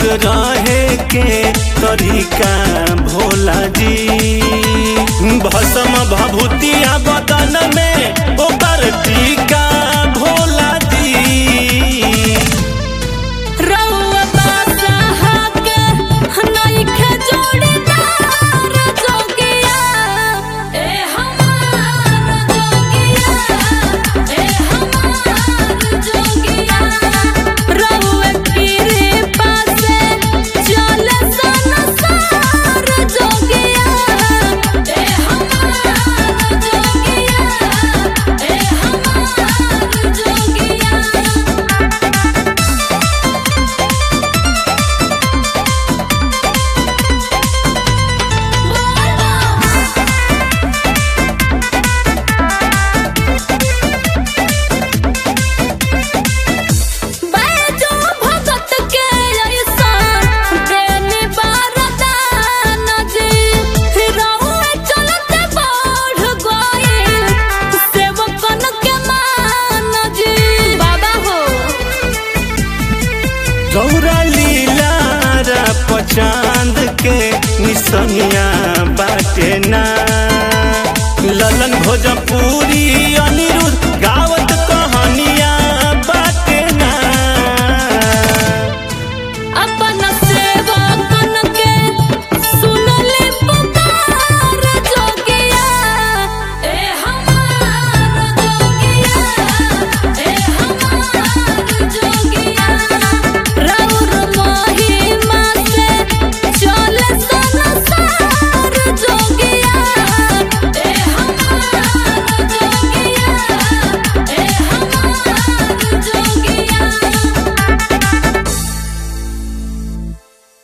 रहे के तरीका भोला जी भस्म भभूतिया बदन में ओकर टीका भोला जी रउआ बादशाह के नइखे जोड़ीदार जोगिया ए हमार जोगिया ए हमार जोगिया रउआ कृपा से चले संसार जोगिया ए हमार जोगिया ए हमार जोगिया बैजो भगत के अइसन प्रेमी बरदान जी रउए चलते बढ़ गइल सेवकन के मान जी बाबा हो गौरा लीला पचांद के निसनिया बाटे ना ललन भोजपुरी अन